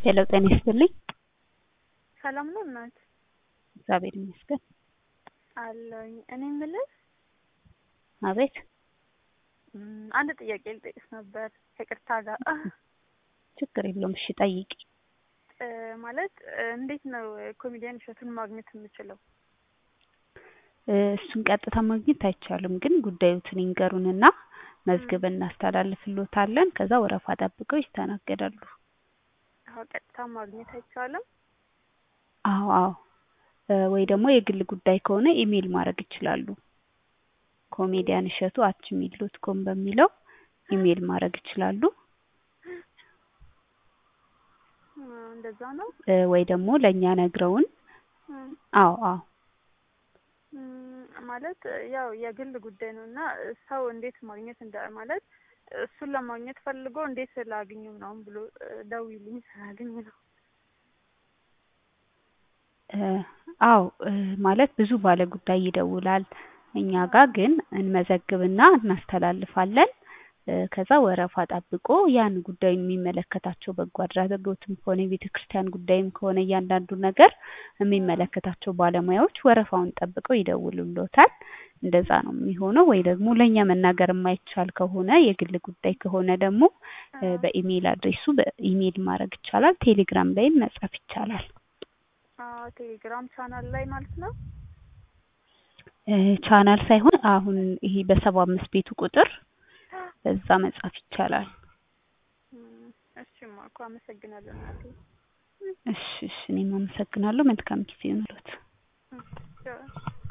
ሄሎ ጤና ይስጥልኝ። ሰላም ነው እናት? እግዚአብሔር ይመስገን። አለሁኝ። እኔ የምልሽ አቤት። እም፣ አንድ ጥያቄ ልጠይቅሽ ነበር ከቅርታ ጋር ችግር የለውም። እሺ ጠይቂ። እ፣ ማለት እ፣ እንዴት ነው ኮሜዲያን እሸቱን ማግኘት የምችለው? እ፣ እሱን ቀጥታ ማግኘት አይቻልም፣ ግን ጉዳዩትን ይንገሩንና መዝግብ እናስተላልፍሎታለን። ከዛ ወረፋ ጠብቀው ይስተናገዳሉ። አዎ፣ ቀጥታ ማግኘት አይቻልም። አዎ አዎ። እ፣ ወይ ደግሞ የግል ጉዳይ ከሆነ ኢሜል ማድረግ ይችላሉ። ኮሜዲያን እሸቱ አት ጂሜል ዶት ኮም በሚለው ኢሜል ማድረግ ይችላሉ። እ፣ እንደዛ ነው። እ፣ ወይ ደግሞ ለእኛ ነግረውን እም፣ አዎ አዎ እም፣ ማለት ያው የግል ጉዳይ ነው እና ሰው እንዴት ማግኘት እንደ ማለት እሱን ለማግኘት ፈልጎ እንዴት ላግኙ ምናምን ብሎ እ፣ ደውዪልኝ ስላገኝ ነው። እ፣ አዎ እ፣ ማለት ብዙ ባለ ጉዳይ ይደውላል። እኛ ጋር ግን እንመዘግብና እናስተላልፋለን። እ፣ ከዛ ወረፋ ጠብቆ ያን ጉዳዩን የሚመለከታቸው በጎ አድራጎትም ከሆነ የቤተ ክርስቲያን ጉዳይም ከሆነ እያንዳንዱ ነገር የሚመለከታቸው ባለሙያዎች ወረፋውን ጠብቀው ይደውሉልዎታል። እንደዛ ነው የሚሆነው። ወይ ደግሞ ለእኛ መናገር የማይቻል ከሆነ የግል ጉዳይ ከሆነ ደግሞ እ፣ በኢሜይል አድሬሱ በኢሜይል ማድረግ ይቻላል። ቴሌግራም ላይም መጻፍ ይቻላል። አዎ፣ ቴሌግራም ቻናል ላይ ማለት ነው። እ፣ ቻናል ሳይሆን አሁን ይሄ በሰባ አምስት ቤቱ ቁጥር በዛ መጻፍ ይቻላል። እም፣ እሺማ እኮ አመሰግናለሁ እናቴ። እሺ እሺ፣ እኔም አመሰግናለሁ። መልካም ጊዜ ይሁንልዎት። እም፣ ቻው።